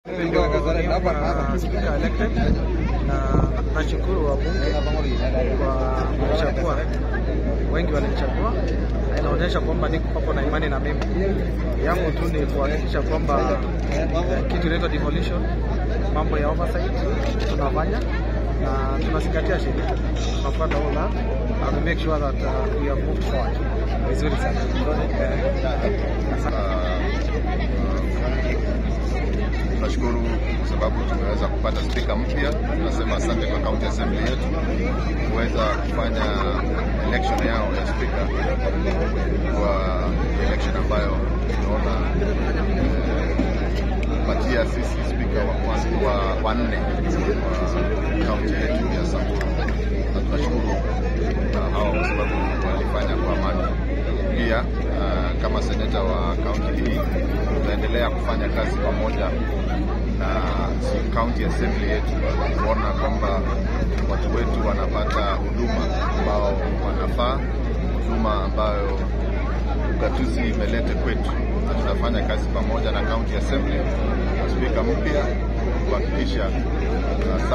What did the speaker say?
Spika elected na nashukuru wabunge kwa kuchagua, wengi walichagua, na inaonyesha kwamba niko papo na imani na mimi. Yangu tu ni kuhakikisha kwamba kitu inaitwa devolution, mambo ya oversight tunafanya na tunazingatia sheria, tunafuata all that and we make sure that uh, we have moved forward vizuri sana. Tunashukuru kwa sababu tumeweza kupata spika mpya. Tunasema asante kwa county assembly yetu kuweza kufanya election yao ya spika kwa election ambayo tunaona kupatia sisi spika wa kwanza wa wanne wa kaunti yetu ya Samburu, na tunashukuru na hao kwa sababu walifanya kwa amani. Pia uh, kama seneta wa kaunti hii tutaendelea kufanya kazi pamoja na county assembly yetu kuona kwamba watu wetu wanapata huduma ambao wanafaa, huduma ambayo ugatuzi imelete kwetu, na tutafanya kazi pamoja na county assembly na spika mpya kuhakikisha